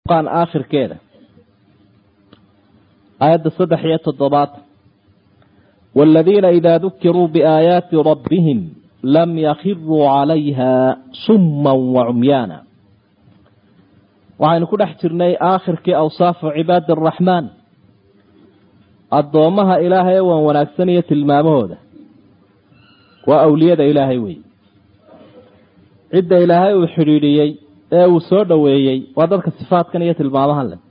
furqaan aakhirkeeda aayadda saddex iyo toddobaad waaladiina idaa dukiruu biaayaati rabbihim lam yakhiruu calayha summan wa cumyaana waxaynu ku dhex jirnay aakhirkii awsaafu cibaadi araxmaan addoommaha ilaahay ee waan wanaagsan iyo tilmaamahooda waa awliyada ilaahay wey cidda ilaahay uu xidhiidhiyey ee uu soo dhoweeyey waa dadka sifaadkan iyo tilmaamahan leh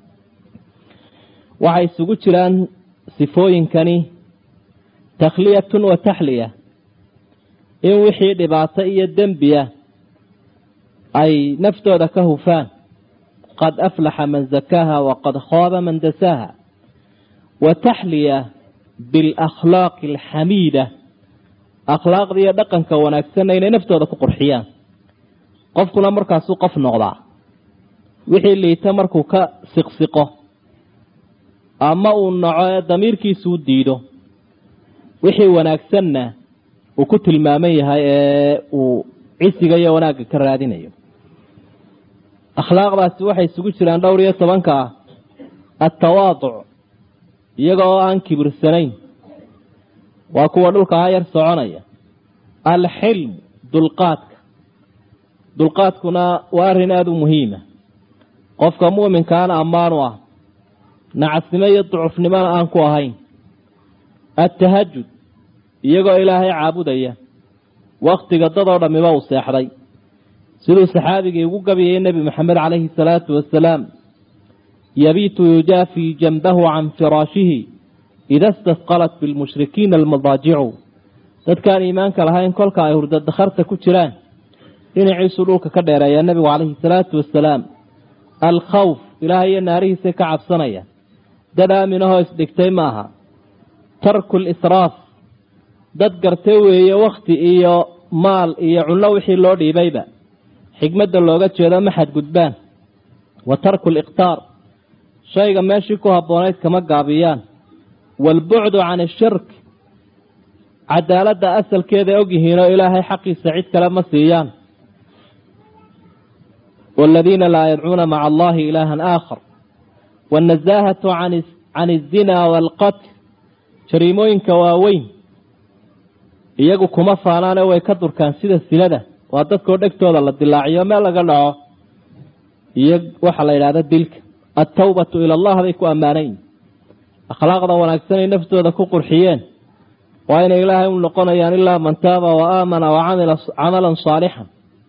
waxay isugu jiraan sifooyinkani takhliyatun wa taxliya in wixii dhibaato iyo dembiya ay naftooda ka hufaan qad aflaxa man zakaaha waqad khaaba man dasaaha wa taxliya bialakhlaaqi alxamiida akhlaaqda iyo dhaqanka wanaagsanna inay naftooda ku qurxiyaan qofkuna markaasuu qof noqdaa wixii liita markuu ka siqsiqo ama uu naco ee damiirkiisuu diido wixii wanaagsanna uu ku tilmaaman yahay ee uu cisiga iyo wanaagga ka raadinayo akhlaaqdaasi waxay isugu jiraan dhowr iyo tobanka ah attawaaduc iyaga oo aan kibirsanayn waa kuwa dhulka hayar soconaya alxilm dulqaadka dulqaadkuna waa arrin aada u muhiima qofka mu'minkaana ammaanu ah nacasnimo iyo ducufnimona aan ku ahayn attahajud iyagoo ilaahay caabudaya wakhtiga dadoo dhammiba uu seexday siduu saxaabigii ugu gabiyay nebi maxamed calayhi salaatu wasalaam yabiitu yujaafii janbahu can firaashihi ida stasqalat bilmushrikiina almadaajicu dadkaan iimaanka lahayn kolka ay hurda dakharta ku jiraan dhinaciisuu dhulka ka dheereeyaa nebigu calayhi salaatu wasalaam alkhawf ilaahay iyo naarihiisa ka cabsanaya dad aaminahoo isdhigtay ma aha tarku lisraaf dad garte weeye wakhti iyo maal iyo cunno wixii loo dhiibayba xigmadda looga jeedo ma xadgudbaan wa tarku liqtaar shayga meeshii ku habboonayd kama gaabiyaan waalbucdu can ashirk cadaaladda asalkeeda ogyihiinoo ilaahay xaqiisa cid kale ma siiyaan waaladiina laa yadcuuna maca allahi ilaahan aakhar waannasaahatu can alzinaa waalqatl jariimooyinka waaweyn iyagu kuma faanaane way ka durkaan sida sinada waa dadkoo dhegtooda la dilaaciyo meel laga dhaco iyo waxaa la yidhahda dilka altawbatu ila allah bay ku ammaanayin akhlaaqda wanaagsanay naftooda ku qurxiyeen waa inay ilaahay u noqonayaan ilaa man taaba wa aamana wa camila camalan saalixan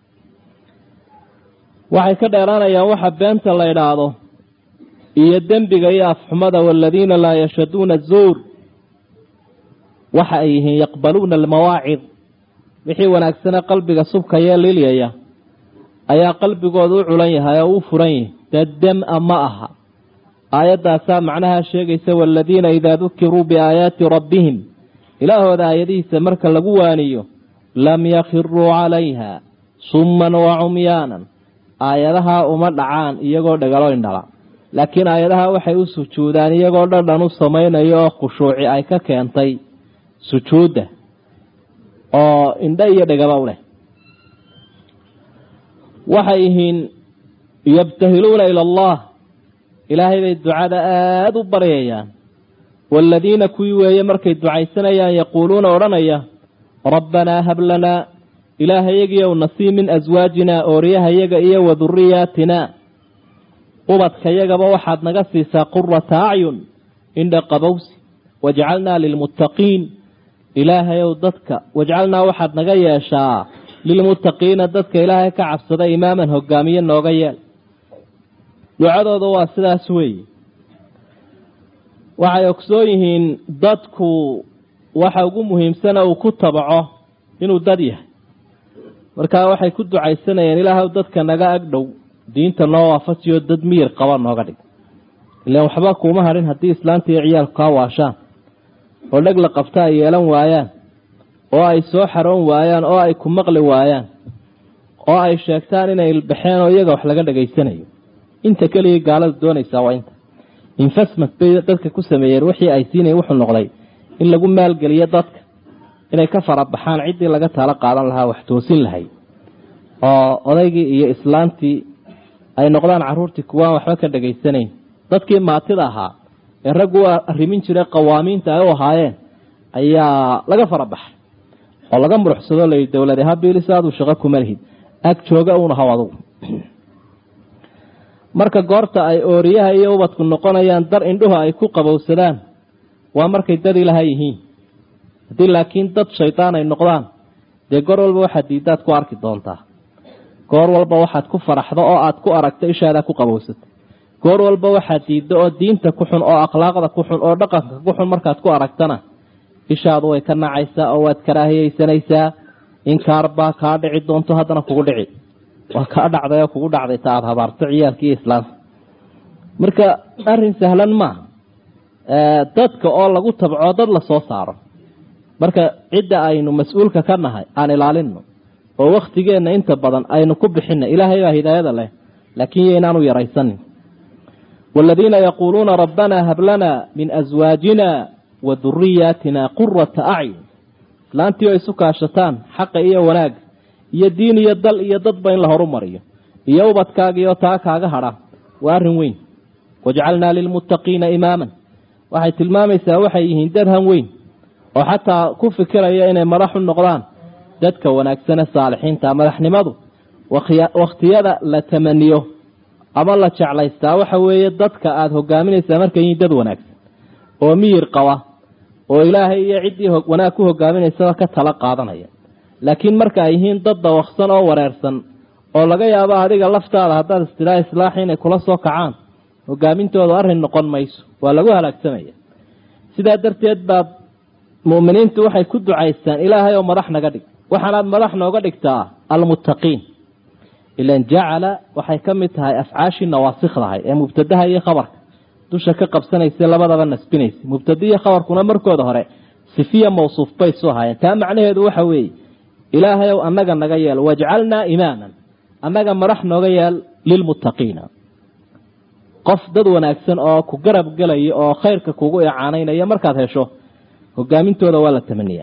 waxay ka dheeraanayaan waxa beenta la idhaahdo iyo dembiga iyo afxumada waaladiina laa yashhaduuna zuur waxa ay yihiin yaqbaluuna almawaacid wixii wanaagsane qalbiga subkayee lilyaya ayaa qalbigooda u culan yahay oo u furan yahay dee dem-a ma aha aayaddaasaa macnaha sheegaysa waaladiina idaa dukiruu biaayaati rabbihim ilaahooda aayadihiisa marka lagu waaniyo lam yakhiruu calayha summan wa cumyaanan aayadaha uma dhacaan iyagoo dhagalo indhala laakiin aayadaha waxay u sujuudaan iyagoo dhadhan u samaynayo oo khushuuci ay ka keentay sujuudda oo indho iyo dhagaba u leh waxay yihiin yabtahiluuna ila allah ilaahay bay ducada aada u baryayaan waaladiina kuwii weeye markay ducaysanayaan yaquuluuna odhanaya rabbanaa hab lanaa ilaahayagiyow nasii min aswaajina ooriyahayaga iyo wa duriyaatina ubadkayagaba waxaad naga siisaa qurata acyun indha qabowsi wajcalnaa lilmuttaqiin ilaahayow dadka wajcalnaa waxaad naga yeeshaa lilmuttaqiina dadka ilaahay ka cabsada imaaman hogaamiye nooga yeel ducadooda waa sidaas weeye waxay ogsoon yihiin dadku waxa ugu muhiimsana uu ku tabaco inuu dad yahay markaa waxay ku ducaysanayeen ilaahaw dadka naga agdhow diinta noo waafajiyo dad miyir qaba nooga dhig ilaan waxba kuuma hadhin haddii islaanta iyo ciyaalku kaa waashaan oo dheg la qabta ay yeelan waayaan oo ay soo xaroon waayaan oo ay ku maqli waayaan oo ay sheegtaan inay ilbaxeen oo iyaga wax laga dhegaysanayo inta keligii gaalada doonaysaa waa inta infasmat bay dadka ku sameeyeen wixii ay siinayeen wuxuu noqday in lagu maalgeliyo dadka inay ka farabaxaan ciddii laga taalo qaadan lahaa wax toosin lahay oo odaygii iyo islaantii ay noqdaan caruurtii kuwaan waxba ka dhegaysanayn dadkii maatida ahaa ee raggu u arrimin jiray qawaamiinta ay u ahaayeen ayaa laga fara baxay oo laga muruxsado layidhi dowlade habilis aaduu shaqo kuma lihid ag jooga uuna haw adugu marka goorta ay ooriyaha iyo ubadku noqonayaan dar indhuhu ay ku qabowsadaan waa markay dad ilaha yihiin haddii laakiin dad shaydaan ay noqdaan dee goor walba waxaad diiddaad ku arki doontaa goor walba waxaad ku faraxdo oo aad ku aragto ishaadaa ku qabowsata goor walba waxaad diiddo oo diinta ku xun oo akhlaaqda ku xun oo dhaqanka ku xun markaad ku aragtana ishaadu way ka nacaysaa oo waad karaahiyeysanaysaa inkaar baa kaa dhici doonto haddana kugu dhici waa kaa dhacday oo kugu dhacday ta aada habaarto ciyaalka iyo islaamka marka arrin sahlan maaha dadka oo lagu tabco dad la soo saaro marka cidda aynu mas-uulka ka nahay aan ilaalino oo waktigeenna inta badan aynu ku bixina ilaahay baa hidaayada leh laakiin yaynaanu yaraysanin waaladiina yaquuluuna rabbanaa hab lanaa min aswaajina wa duriyaatina qurata acyun islaantii oo isu kaashataan xaqa iyo wanaag iyo diin iyo dal iyo dadba in la horumariyo iyo ubadkaagiioo taa kaaga hadha waa arrin weyn wajcalnaa lilmuttaqiina imaaman waxay tilmaamaysaa waxay yihiin dad han weyn oo xataa ku fikiraya inay madax u noqdaan dadka wanaagsane saalixiinta madaxnimadu wakhtiyada la tamaniyo ama la jeclaystaa waxa weeye dadka aada hogaaminaysaa markay yihiin dad wanaagsan oo miyir qaba oo ilaahay iyo ciddii wanaag ku hogaaminaysaba ka tala qaadanaya laakiin marka ay yihiin dad dawaqsan oo wareersan oo laga yaabo adiga laftaada haddaad istidhaa islaaxi inay kula soo kacaan hogaamintooda arrin noqon mayso waa lagu halaagsamaya sidaa darteed baa mu'miniintu waxay ku ducaystaan ilaahay oo madax naga dhig waxaanaad madax nooga dhigtaa almuttaqiin ilan jacala waxay ka mid tahay afcaashii nawaasikdahay ee mubtadaha iyo khabarka dusha ka qabsanaysa labadaba nasbinaysa mubtada iyo khabarkuna markooda hore sifiya mawsuuf bay soo haayeen taa macnaheedu waxa weeye ilaahay ow annaga naga yeel wajcalnaa imaaman annaga madax nooga yeel lilmuttaqiina qof dad wanaagsan oo ku garab gelaya oo khayrka kugu icaanaynaya markaad hesho hogaamintooda waa la tamaniya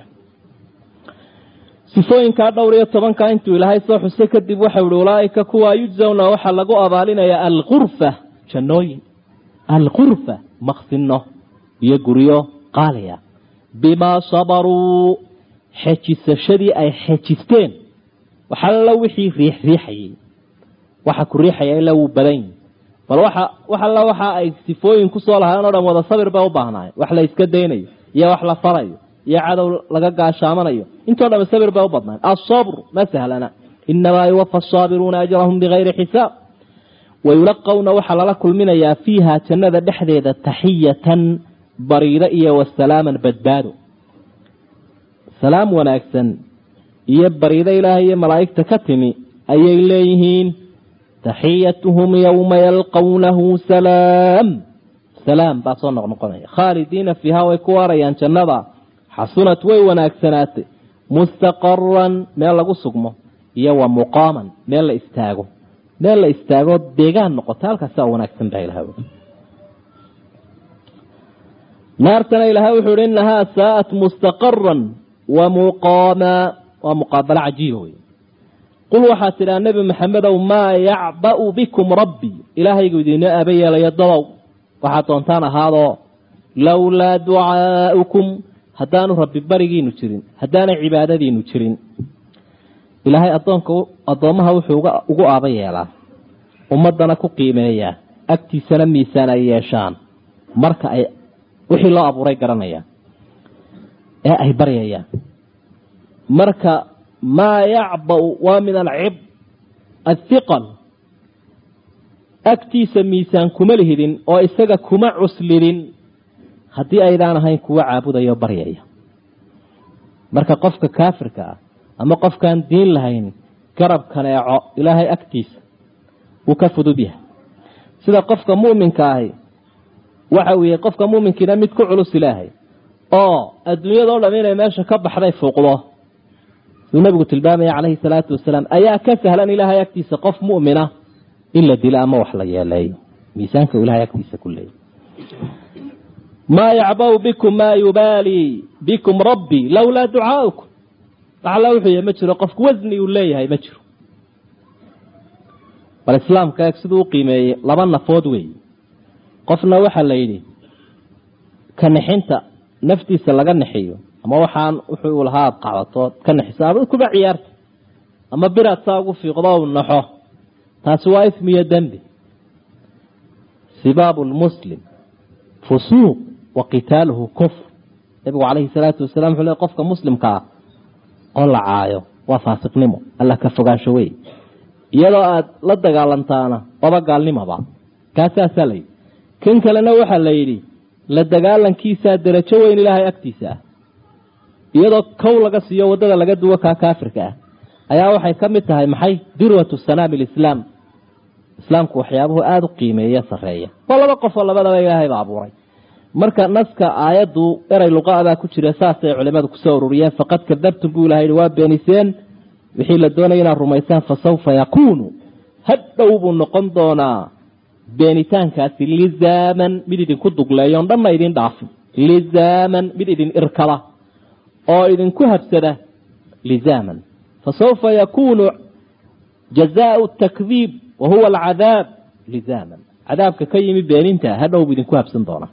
sifooyinkaa dhowr iyo tobanka intuu ilaahay soo xusay kadib waxau ihi ulaaika kuwa yujzawna waxaa lagu abaalinaya alkurfa jannooyin alkurfa maqsino iyo guryo qaaliya bimaa sabaruu xejisashadii ay xejisteen waxalla wixii riixriixayay waxa ku riixaya ilaa wuu badan yihi bal waxa wax alla waxa ay sifooyin kusoo lahaayeen o dhan wada sabir bay u baahnaay wax la iska daynayo iyo wax la farayo iyo cadow laga gaashaamanayo intoo dham sabir bay u badnaay asabr ma sahlana inamaa yuwafa asaabiruuna ajrahum bigayri xisaab wayulaqawna waxaa lala kulminayaa fiiha jannada dhexdeeda taxiyatan bariido iyo wasalaaman badbaado salaam wanaagsan iyo bariido ilaahay iyo malaa'igta ka timi ayay leeyihiin taxiyatuhum yowma yalqawnahu salaam salaam baa soo noqnoqonaya khaalidiina fiiha way ku waarayaan jannada xasunat way wanaagsanaatay mustaqaran meel lagu sugmo iyo wa muqaaman meel la istaago meel la istaago deegaan noqota halkaasaa wanaagsan baa ilaha naartana ilahay wuxuu ihi inahaa saa'at mustaqaran wa muqaama waa muqaabalo cajiiba wey qul waxaad tidhaa nebi maxamedow maa yacba'u bikum rabbi ilaahaygu idiinoo aaba yeelayo dadow waxaad doontaan ahaadoo lowlaa ducaa'ukum haddaanu rabbi barigiinu jirin haddaanay cibaadadiinu jirin ilaahay adoonka addoommaha wuxuu ugu aaba yeelaa ummaddana ku qiimeeyaa agtiisana miisaan ay yeeshaan marka ay wixii loo abuuray garanayaan ee ay baryayaan marka maa yacba'u waa min alcib athiqal agtiisa miisaan kuma lihidin oo isaga kuma cuslidin haddii aydaan ahayn kuwa caabudaya oo baryaya marka qofka kaafirka ah ama qofkaan diin lahayn garab kaneeco ilaahay agtiisa wuu ka fudud yahay sida qofka mu'minka ahi waxa uu yahay qofka mu'minkiina mid ku culus ilaahay oo adduunyadao dham inay meesha ka baxday fuuqdo suu nabigu tilmaamaya calayhi salaatu wasalaam ayaa ka sahlan ilaahay agtiisa qof mu'mina in la dilo ama wax la yeeleeyo miisaanka ilahay agtiisa ku leeyay maa yacba'u bikum maa yubaalii bikum rabbi lowlaa ducaa'ukum alla wuxuu yahy ma jiro qofku wasni uu leeyahay ma jiro bal islaamka eeg siduu u qiimeeyey laba nafood weeye qofna waxaa la yidhi ka nixinta naftiisa laga nixiyo ama waxaan wuxuu lahaa aad qacdatood ka nixiso ama kuba ciyaarta ama biraad saa ugu fiiqdo u naxo taasi waa ismiyo dembi sibaabu lmuslim fusuuq wa qitaaluhu kufr nabigu calayhi salaatu wasalaam wuxuu le qofka muslimka ah oo la caayo waa faasiqnimo alla ka fogaansho wey iyadoo aada la dagaalantaana waba gaalnimaba kaasaasaa la yidhi kan kalena waxaa la yidhi la dagaalankiisaa derajo weyn ilaahay agtiisa ah iyadoo kow laga siiyo waddada laga duwo kaa kaafirka ah ayaa waxay ka mid tahay maxay dirwatu sanaami lislaam islaamku waxyaabuhu aada u qiimeeya sareeya waa laba qof oo labadaba ilaahay ba abuuray marka naska aayaddu eray luqaabaa ku jira saasay culimadu kusoo ururiyeen faqad kadabtum buu ilaha waa beeniseen wixii la doonaya inaad rumaysaan fa sawfa yakuunu hadhow buu noqon doonaa beenitaankaasi lizaaman mid idinku dugleeyo on dhanna idin dhaafin lizaaman mid idin irkada oo idinku habsada lizaaman fa sawfa yakuunu jazaau takdiib wa huwa alcadaab lizaaman cadaabka ka yimi beeninta hadhow buu idinku habsan doonaa